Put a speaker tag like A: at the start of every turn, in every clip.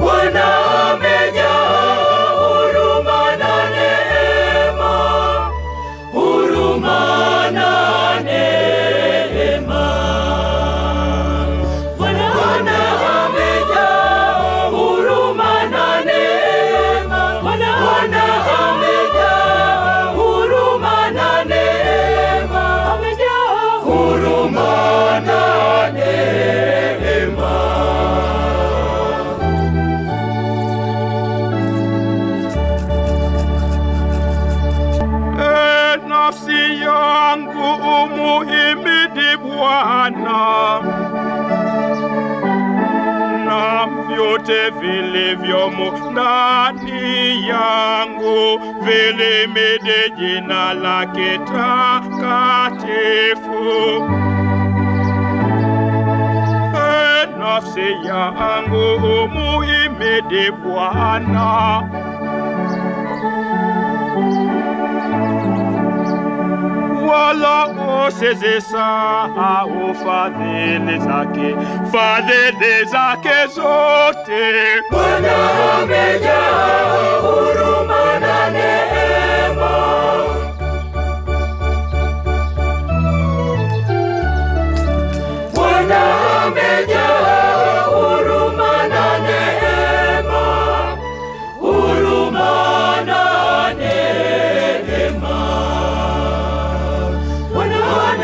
A: Bwana amejaa huruma na neema, huruma na neema. Bwana amejaa huruma na neema, Bwana amejaa huruma na neema, amejaa huruma na neema.
B: E nafsi yangu umuhimidi Bwana, na vyote vilivyomo ndani yangu vilimidi jina lake takatifu. E nafsi yangu umuhimidi Bwana. wala usizisahau fadhili zake, fadhili zake zote.
A: Bwana amejaa huruma na neema. Bwana amejaa huruma na neema. Huruma na neema. Bwana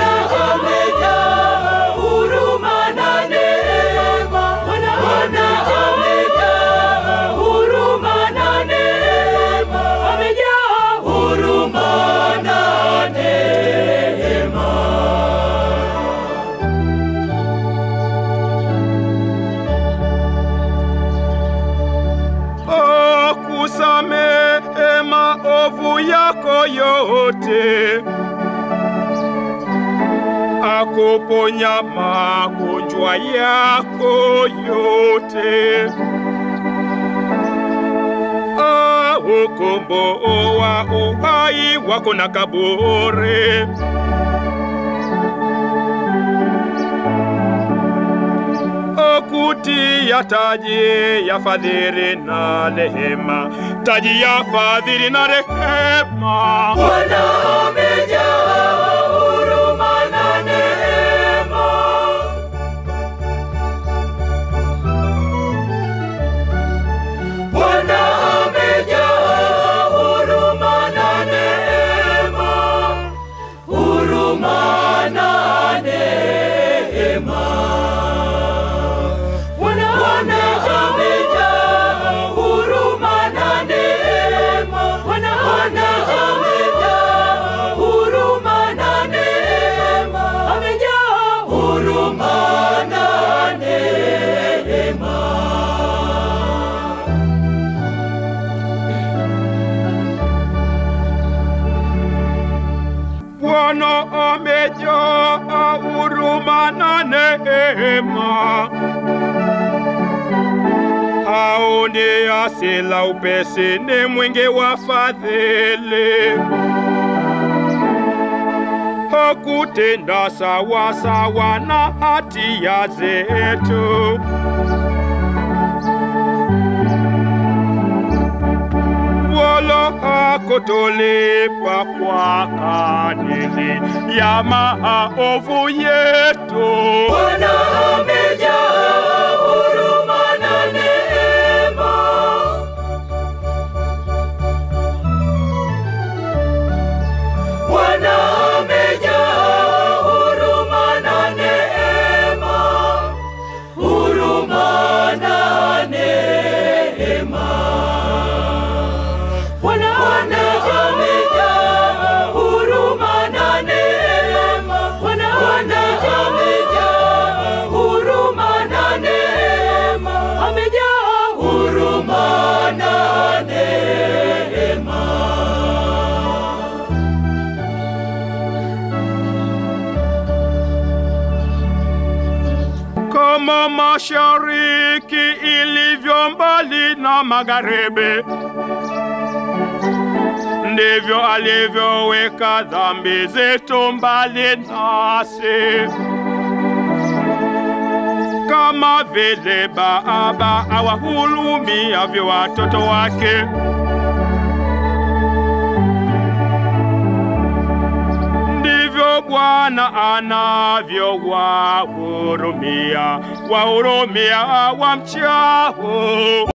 A: amejaa huruma na neema. Bwana amejaa huruma na neema. Amejaa huruma na neema.
B: akusamehe maovu yako yote, akuponya magonjwa yako yote, aukomboa uhai wako na kaburi. okutia taji ya fadhili na rehema, taji ya fadhili na rehema.
A: Bwana amejaa huruma na neema. Bwana amejaa huruma na neema. Huruma na neema. Bwana amejaa huruma na neema. Bwana amejaa huruma na neema. Amejaa huruma na neema.
B: Bwana amejaa huruma na neema, haoni hasira upesi, ni mwingi wa fadhili, hakutenda sawa sawa na hatia zetu. wala hakutulipa kwa kadiri ya maovu yetu.
A: Bwana amejaa huruma na neema. Bwana amejaa huruma na neema. Huruma na neema. Bwana amejaa huruma na neema. Bwana amejaa huruma na neema. Amejaa huruma na neema.
B: kama mashariki ilivyo mbali na magharibi, ndivyo alivyoweka dhambi zetu mbali nasi. kama vile baba awahurumiavyo watoto wake. Ndivyo Bwana anavyowahurumia wahurumia wamchao.